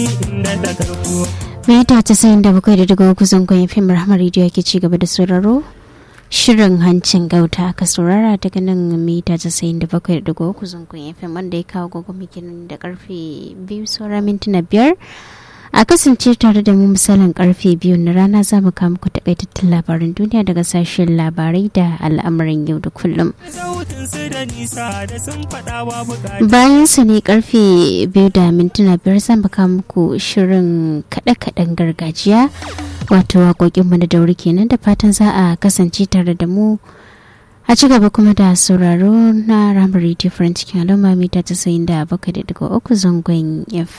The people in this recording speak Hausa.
Mita casa'in da bakwai da daga uku zangon fim rahama rediyo ke ci gaba da sauraro shirin hancin gauta aka saurara daga nan mita casa'in da bakwai da daga uku zangon fim wanda ya kawo gwagwamikin da karfe biyu saura mintuna biyar a kasance tare da mu misalin karfe biyu na rana za mu kawo muku takaitattun labaran duniya daga sashen labarai da al'amuran yau da kullum bayan sa ne karfe biyu da mintuna biyar za mu kawo muku shirin kaɗe-kaɗen gargajiya wato waƙoƙin mu da dauri kenan da fatan za a kasance tare da mu a ci gaba kuma da sauraro na ramar radio france cikin al'umma mita 97.3 zangon f